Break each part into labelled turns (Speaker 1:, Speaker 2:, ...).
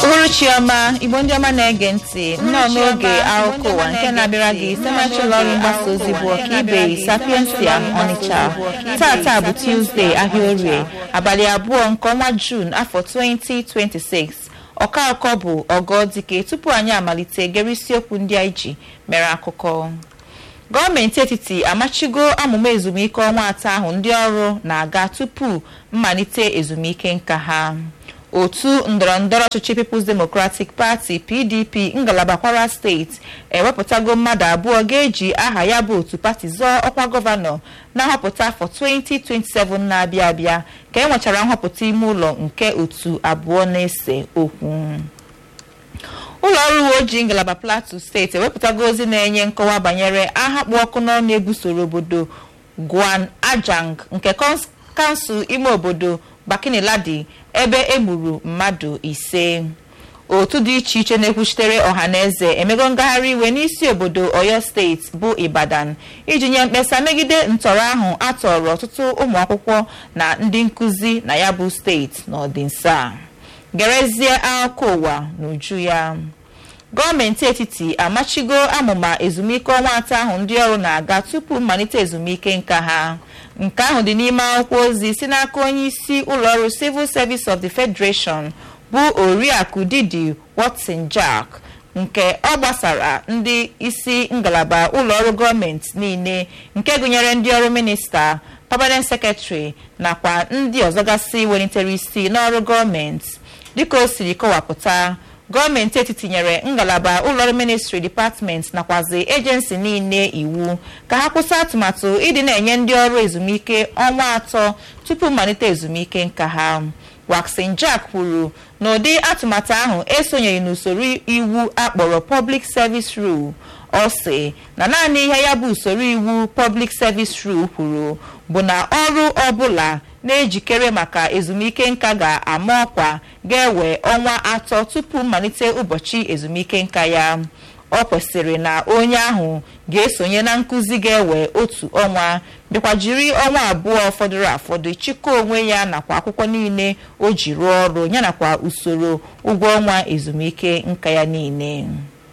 Speaker 1: uhuruchi ọma igbo ndị ọma na-ege ntị nnọọ n'oge akụkọ ụwa nke na-abịara gị site n'aka ụlọ ọrụ mgbasa ozi bụ ọkaibe sapiensia ọnịcha tata bụ tuzdee ahịa orie abalị abụọ nke ọnwa juun afọ 2026 ọka akọ bụ ọgọdike tupu anyị amalite gere isiokwu ndị anyị ji mere akụkọ gọọmenti etiti amachigo amụma ezumike ọnwa atọ ahụ ndị ọrụ na-aga tupu mmalite ezumike nka ha otu ndọrọndọrọ ọchịchị People's Democratic Party PDP ngalaba Kwara steeti ewepụtago mmadụ abụọ ga-eji aha ya bụ otu pati zọọ ọkwa gọvanọ na nhọpụta afọ 2027 na-abịa abịa ka e nwechara nhọpụta ime ụlọ nke otu abụọ na-ese okwu ụlọ ọrụ uwe ojii ngalaba Plateau steeti ewepụtago ozi na-enye nkọwa banyere agha kpụ ọkụ n'ọnụ ebusoro obodo Gwan Ajang nke kansụl ime obodo Bakiniladi ebe egburu mmadụ ise otu dị iche iche na-ekwuchitere ọha na eze emego ngagharị iwe n'isi obodo Oyo steeti bụ Ibadan iji nye mkpesa megide ntọrọ ahụ atọrọ ọtụtụ ụmụ akwụkwọ na ndị nkụzi na ya bụ steeti n'ọdịnsa a gerezie akụkọ ụwa n'uju ya gọọmenti etiti amachigo amụma ezumike ọnwa atọ ahụ ndị ọrụ na-aga tupu mmalite ezumike nka ha nke ahụ dị n'ime akwụkwọ ozi si n'aka onye isi ụlọọrụ civil service of the federation bụ oriakụ didi watson jack nke ọ gbasara ndị isi ngalaba ụlọọrụ gọọmenti niile nke gụnyere ndị ọrụ minista permanent secretary nakwa ndị ọzọgasị welitere isi n'ọrụ gọọmenti dịka o siri kọwapụta gọọmenti etiti nyere ngalaba ụlọọrụ ministri dipatmenti nakwazi ejensi niile iwu ka ha kwụsị atụmatụ ịdị na-enye ndị ọrụ ezumike ọnwa atọ tupu mmalite ezumike nka ha Waxin Jack kwuru na ụdị atụmatụ ahụ esonyeghị n'usoro iwu akpọrọ Public Service Rule ọ sị na naanị ihe ya bụ usoro iwu Public Service Rule kwuru bụ na ọrụ ọbụla na-ejikere maka ezumike nka ga-ama ọkwa ga-ewe ọnwa atọ tupu mmalite ụbọchị ezumike nka ya ọ kwesịrị na onye ahụ ga-esonye na nkụzi ga-ewe otu ọnwa bịakwa jiri ọnwa abụọ fọdụrụ afọdụ chịkọ onwe ya nakwa akwụkwọ niile o ji rụọ ọrụ ya nakwa usoro ụgwọ ọnwa ezumike nka ya niile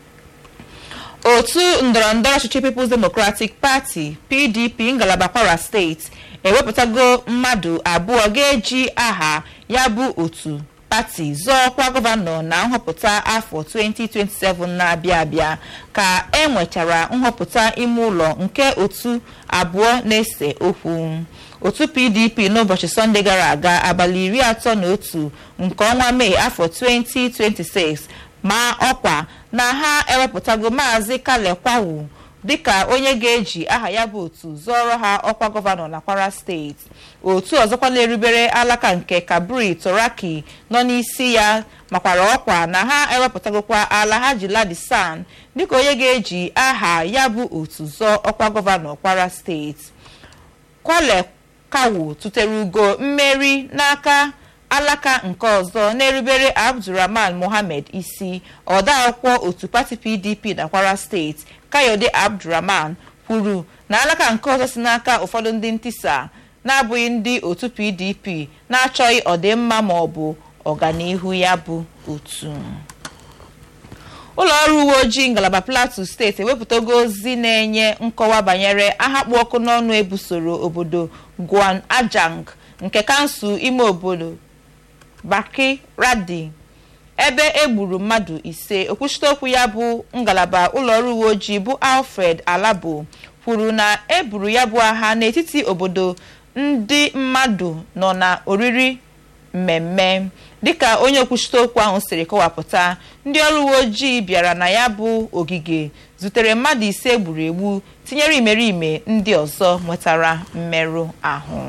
Speaker 1: otu ndọrọndọrọ ọchịchị People's Democratic Party PDP ngalaba Kwara steeti ewepụtago mmadụ abụọ ga-eji aha ya bụ otu pati zọọ ọkwa gọvanọ na nhọpụta afọ 2027 na-abịa abịa ka e nwechara nhọpụta ime ụlọ nke otu abụọ na-ese okwu otu PDP n'ụbọchị sọnde gara aga abalị iri atọ na otu nke ọnwa mee afọ 2026 ma ọkwa na ha ewepụtago maazị Kale Kwawu dịka onye ga-eji aha ya bụ otu zọrọ ha ọkwa gọvanọ na Kwara steeti otu ọzọkwa na-erubere alaka nke Kabri Toraki nọ n'isi ya makwara ọkwa na ha ewepụtagokwa Alhaji Ladisan dịka onye ga-eji aha ya bụ otu zọọ ọkwa gọvanọ Kwara steeti Kwale Kawu tụtere ugo mmeri n'aka alaka nke ọzọ na-erubere Abdulrahman Mohammed isi ọdaakwụkwọ otu pati PDP na Kwara steeti Kayode Abdulrahman kwuru na alaka nke ọzọ si n'aka ụfọdụ ndị ntisa na-abụghị ndị otu PDP na-achọghị ọdịmma ma ọ bụ ọganihu ya bụ otu ụlọ ọrụ uwe ojii ngalaba Plateau steeti ewepụtago ozi na-enye nkọwa banyere agha kpụ ọkụ n'ọnụ ebusoro obodo Gwan Ajang nke kansụl ime obodo Baki Radi ebe egburu mmadụ ise okwuchite okwu ya bụ ngalaba ụlọọrụ uwe ojii bụ Alfred Alabo kwuru na eburu ya bụ agha n'etiti obodo ndị mmadụ nọ na oriri mmemme dịka onye okwuchite okwu ahụ siri kọwapụta ndị ọrụ uwe ojii bịara na ya bụ ogige zutere mmadụ ise egburu egbu tinyere imerime ndị ọzọ nwetara mmerụ ahụ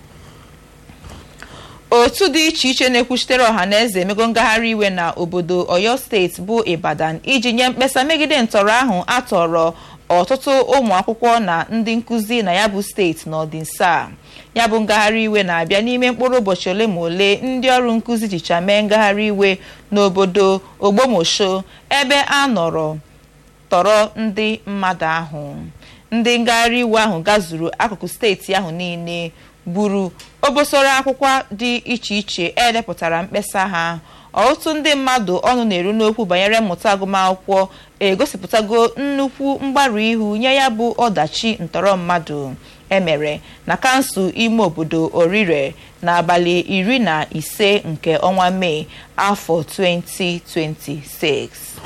Speaker 1: otu dị iche iche na-ekwuchitere ọha na eze emego ngagharị iwe na obodo Oyo steeti bụ Ibadan iji nye mkpesa megide ntọrọ ahụ atọrọ ọtụtụ ụmụ akwụkwọ na ndị nkụzi na ya bụ steeti n'ọdịnsa ya bụ ngagharị iwe na-abịa n'ime mkpụrụ ụbọchị ole ma ole ndị ọrụ nkụzi jicha mee ngagharị iwe n'obodo Ogbomosho ebe a nọrọ tọrọ ndị mmadụ ahụ ndị ngagharị iwe ahụ gazuru akụkụ steeti ahụ niile gburu obosoro akwụkwọ dị iche iche edepụtara mkpesa ha ọtụtụ ndị mmadụ ọnụ na-eru n'okwu banyere mmụta agụmakwụkwọ egosipụtago nnukwu mgbarụ ihu nye ya bụ ọdachi ntọrọ mmadụ emere na kansụl ime obodo orire n'abalị iri na ise nke ọnwa mee afọ 2026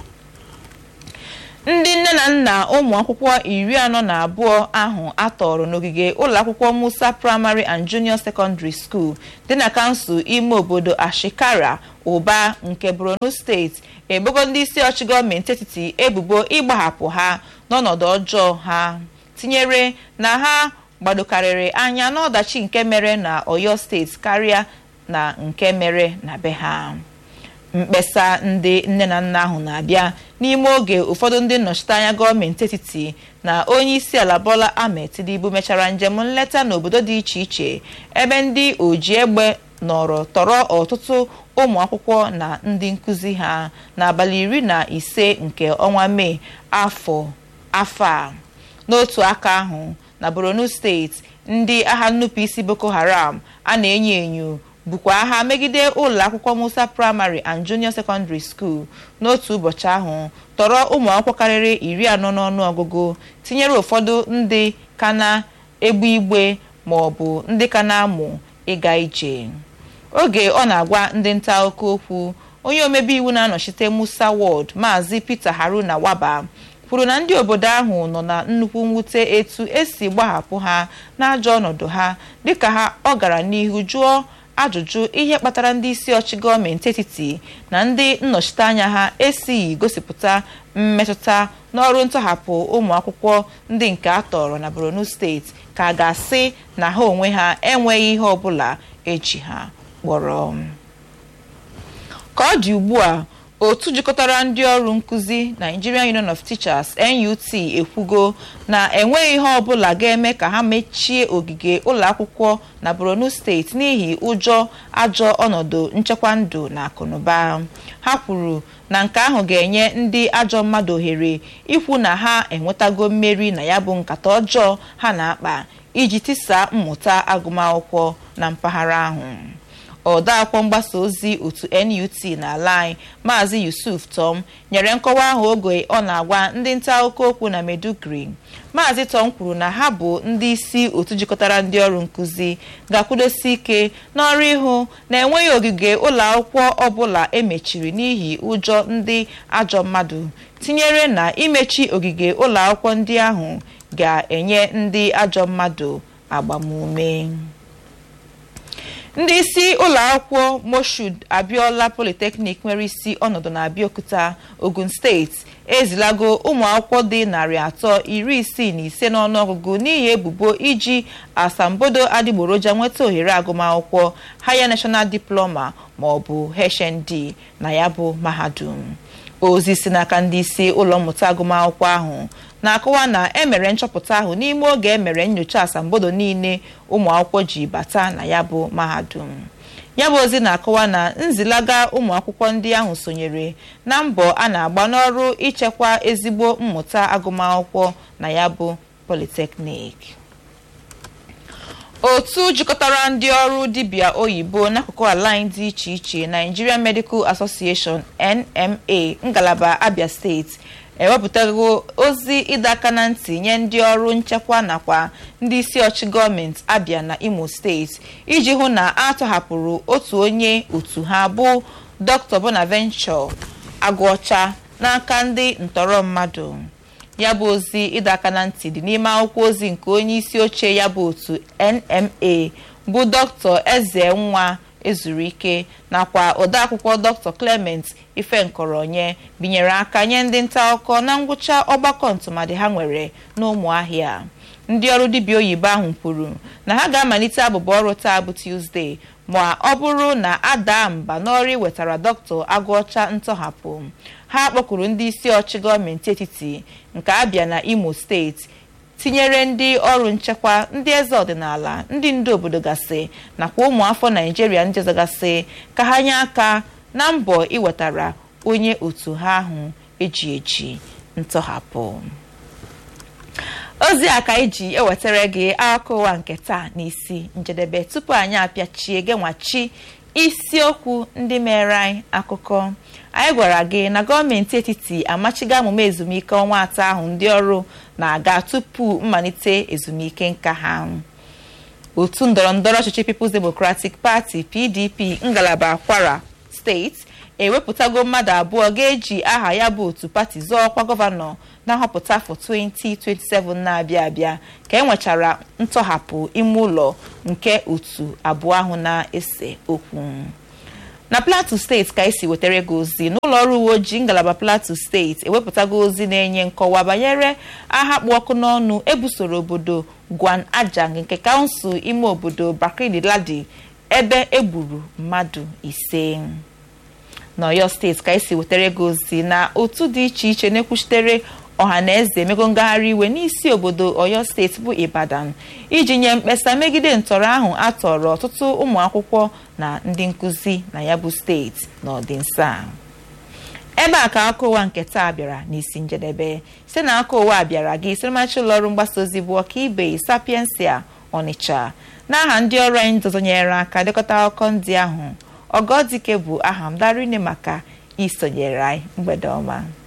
Speaker 1: ndị nne na nna ụmụ akwụkwọ iri anọ na abụọ ahụ atọrọ n'ogige ụlọakwụkwọ musa primary and junior secondary school dị na kansụl ime obodo ashikara ụba nke borno steeti ebogo ndị isi ọchị gọọmenti etiti ebubo ịgbahapụ ha n'ọnọdụ ọjọọ ha tinyere na ha gbadokarịrị anya n'ọdachi nke mere na oyo steeti karịa na nke mere na be ha mkpesa ndị nne na nna ahụ na-abịa n'ime oge ụfọdụ ndị nnọchiteanya gọọmenti etiti na onye isi ala bola ahmed tinubu mechara njem nleta n'obodo dị iche iche ebe ndị oji egbe nọrọ tọrọ ọtụtụ ụmụ akwụkwọ na ndị nkụzi ha n'abalị iri na ise nke ọnwa mee afọ afọ a n'otu aka ahụ na borno steeti ndị agha nnupụisi boko haram a na-enyo enyo bukwa agha megide ụlọ akwụkwọ musa primary and junior secondary school n'otu ụbọchị ahụ tọrọ ụmụ akwụkwọ karịrị iri anọ n'ọnụ ọgụgụ tinyere ụfọdụ ndị ka na-egbe igbe ma ọ bụ ndị ka na-amụ ịga ije oge ọ na-agwa ndị nta akụkọ okwu onye omebe iwu na-anọchite musa ward maazị peter haruna waba kwuru na ndị obodo ahụ nọ na nnukwu mwute etu esi gbahapụ ha n'ajọ ọnọdụ ha dịka ha ọ gara n'ihu jụọ ajụjụ ihe kpatara ndị isi ọchị gọọmenti etiti na ndị nnọchiteanya ha esighị gosipụta mmetụta n'ọrụ ntọhapụ ụmụ akwụkwọ ndị nke a tọrọ na borno steeti ka a ga-asị na ha onwe ha enweghị ihe ọbụla eji ha kpọrọ ka ọ dị ugbu a otu jikọtara ndị ọrụ nkụzi Nigerian Union of Teachers NUT ekwugo na enweghị ihe ọbụla ga-eme ka ha mechie ogige ụlọ akwụkwọ na Borno steeti n'ihi ụjọ ajọ ọnọdụ nchekwa ndụ na akụnụba ha kwuru na nke ahụ ga-enye ndị ajọ mmadụ ohere ikwu na ha enwetago mmeri na ya bụ nkata ọjọọ ha na-akpa iji tisaa mmụta agụmakwụkwọ na mpaghara ahụ odeakwụkwọ mgbasa ozi otu NUT n'ala anyị maazị Yusuf Tom nyere nkọwa ahụ oge ọ na-agwa ndị nta akụkọ okwu na Meduguri maazị Tom kwuru na ha bụ ndị isi otu jikọtara ndị ọrụ nkụzi ga-akwụdosi ike n'ọrụ ịhụ na enweghị ogige ụlọ akwụkwọ ọbụla emechiri n'ihi ụjọ ndị ajọ mmadụ tinyere na imechi ogige ụlọ akwụkwọ ndị ahụ ga-enye ndị ajọ mmadụ agbamume ndị isi ụlọ akwụkwọ Moshood Abiola Polytechnic nwere isi ọnọdụ na Abeokuta Ogun steeti ezilago ụmụ akwụkwọ dị narị atọ iri isii na ise n'ọnụọgụgụ n'ihi ebubo iji asambodo adịgboroja nweta ohere agụmakwụkwọ Higher National Diploma ma ọ bụ HND na ya bụ mahadum ozi si n'aka ndị isi ụlọ mmụta agụmakwụkwọ ahụ na-akọwa na emere nchọpụta ahụ n'ime oge emere nyocha asambodo niile ụmụ akwụkwọ ji bata na ya bụ mahadum ya bụ ozi na-akọwa na nzilaga ụmụ akwụkwọ ndị ahụ sonyere na mbọ a na-agba n'ọrụ ichekwa ezigbo mmụta agụmakwụkwọ na ya bụ polytechnic otu jikọtara ndị ọrụ dibịa oyibo n'akụkụ ala anyị dị iche iche Nigerian Medical Association NMA ngalaba Abia steeti ewepụtago ozi ịdọ aka na ntị nye ndị ọrụ nchekwa nakwa ndị isi ọchị gọọmenti Abia na Imo steeti iji hụ na a tọhapụrụ otu onye otu ha bụ Dr. Bonaventure Agụọcha n'aka ndị ntọrọ mmadụ ya bụ ozi ịdọ aka na ntị dị n'ime akwụkwọ ozi nke onye isi oche ya bụ otu NMA bụ Dr. Eze Nwa ezuru ike nakwa odeakwụkwọ Dr. Clement Ifenkoronye binyere aka nye ndị nta akụkọ na ngwụcha ọgbakọ ntụmadị ha nwere n'ụmụahịa ndị ọrụ dibịa oyibo ahụ kwuru na ha ga-amalite abụba ọrụ taa bụ Tuesday ma ọ bụrụ na ada mba n'ọrụ iwetara dọkịta agụọcha ntọhapụ ha kpọkuru ndị isi ọchị gọọmenti etiti nke Abia na Imo steeti tinyere ndị ọrụ nchekwa ndị eze ọdịnala ndị ndu obodo gasị nakwa ụmụafọ naijiria ndị ọzọ gasị ka ha nye aka na mbọ iwetara onye otu ha ahụ eji eji ntọhapụ ozi a ka iji ewetara gị akụkọ ụwa nke taa n'isi njedebe tupu anyị apịachie genwachi isiokwu ndị mere anyị akụkọ anyị gwara gị na gọọmenti etiti amachigo amụma ezumike ọnwa atọ ahụ ndị ọrụ na-aga tupu mmalite ezumike nka ha otu ndọrọndọrọ ọchịchị People's Democratic Party PDP ngalaba Kwara steeti ewepụtago mmadụ abụọ ga-eji aha ya bụ otu pati zọọ ọkwa gọvanọ na nhọpụta afọ 2027 na-abịa abịa ka e nwechara ntọhapụ ime ụlọ nke otu abụọ ahụ na-ese okwu na plateau steeti ka esi wetara gị ozi n'ụlọ ọrụ uwe ojii ngalaba plateau steeti ewepụtago ozi na-enye nkọwa banyere agha kpụ ọkụ n'ọnụ ebusoro obodo gwan ajang nke kansụl ime obodo bakri ladi ebe egburu mmadụ ise n'ọyọ steeti ka esi wetara gị ozi na otu dị iche iche na-ekwuchitere ọha na eze emego ngagharị iwe n'isi obodo ọyọ steeti bụ ibadan iji nye mkpesa megide ntọrọ ahụ a tọrọ ọtụtụ ụmụ akwụkwọ na ndị nkụzi na ya bụ steeti n'ọdịnso a ebe a ka aka ụwa nke taa bịara n'isi njedebe site na aka ụwa bịara gị siremachi ụlọọrụ mgbasa ozi bụ ọkaibe sapiensia ọnịcha n'aha ndị ọrụ anyị ndọzonyere aka dekọta akụkọ ndị ahụ ọgọdike bụ aha m darine maka isonyere anyị mgbede ọma